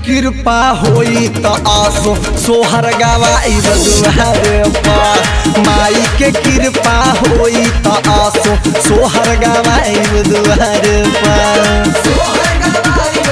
कृपा होई त आसो सोहर गवाई दुआरे पर माई के कृपा होई त आसो सोहर गवाई दुआरे पर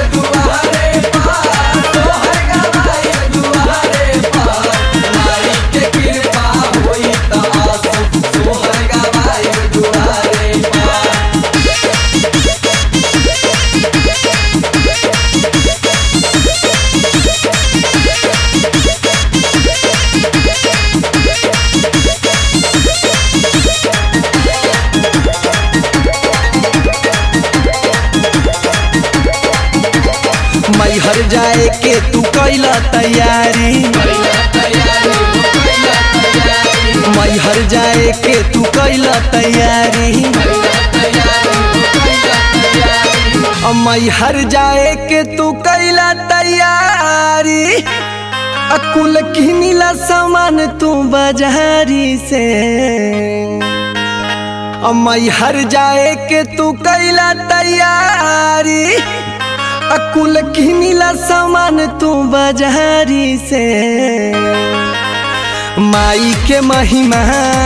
मैहर जाए के तू कैला तैयारी मैहर जाए के तू कैला तैयारी मैहर जाए के तू कैला तैयारी अकुल किनिला सामान तू बाजारी से मैहर जाए के तू कैला तैयारी अकुल किनिला सामान तू बाजारी से माई के महिमा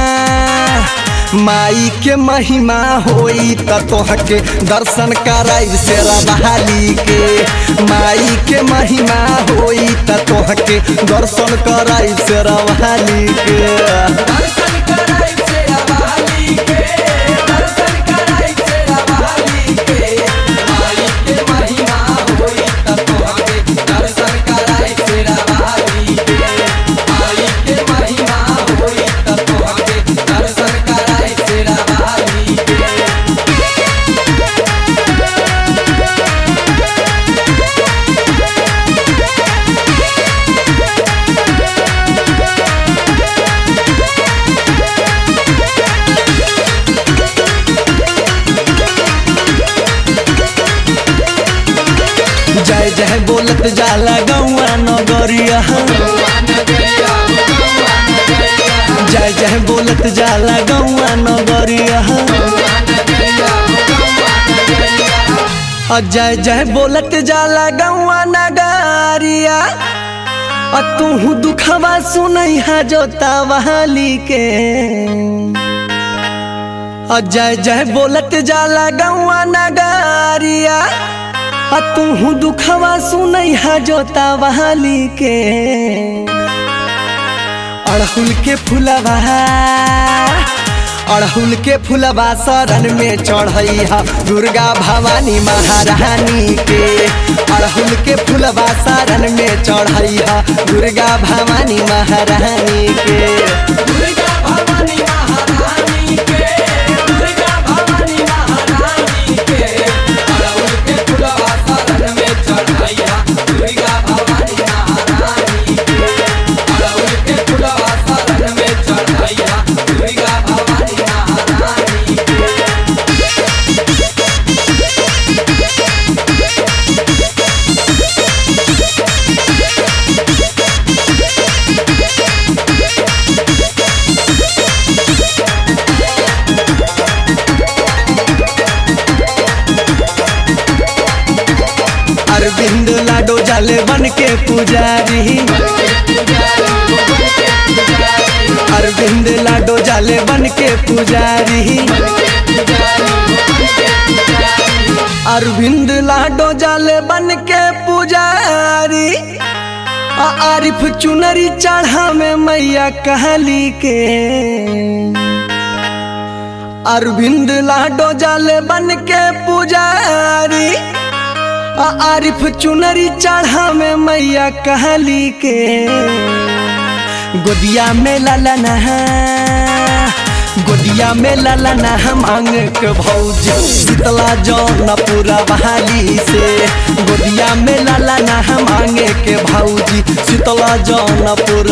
माई के महिमा होई त तोहके दर्शन कराई से बहाली के माई के महिमा होई त तोहके दर्शन कराई से बहाली के जय जय बोलत जाला गौआ नगरिया जय जय बोलत जाला गौआ नगरिया जय जय बोलत जाला गौआ नगरिया आ तू दुखवा सुनई हा जोता वाली के जय जय बोलत जाला गौआ नगरिया आ तू दुखवा सुनई हा जोता वाली के अड़हुल के फुलवा अड़हुल के फुलवा शरण में चढ़ई हा दुर्गा भवानी महारानी के अड़हुल के फुलवा शरण में चढ़ई हा दुर्गा भवानी महारानी के अरविंद लाडो जाले बन के पुजारी अरविंद लाडो जाले बन के पुजारी अरविंद लाडो जाले बन के पुजारी आ आरिफ चुनरी चढ़ा में मैया कहली के अरविंद लाडो जाले बन के पुजारी आ आरिफ चुनरी चढ़ा में मैया कहली के गोदिया में ललना गोदिया में ललना हम अंग के भौज शीतला जौन पूरा बहाली से गोदिया में ललना हम अंग के भौजी शीतला जौन पूरा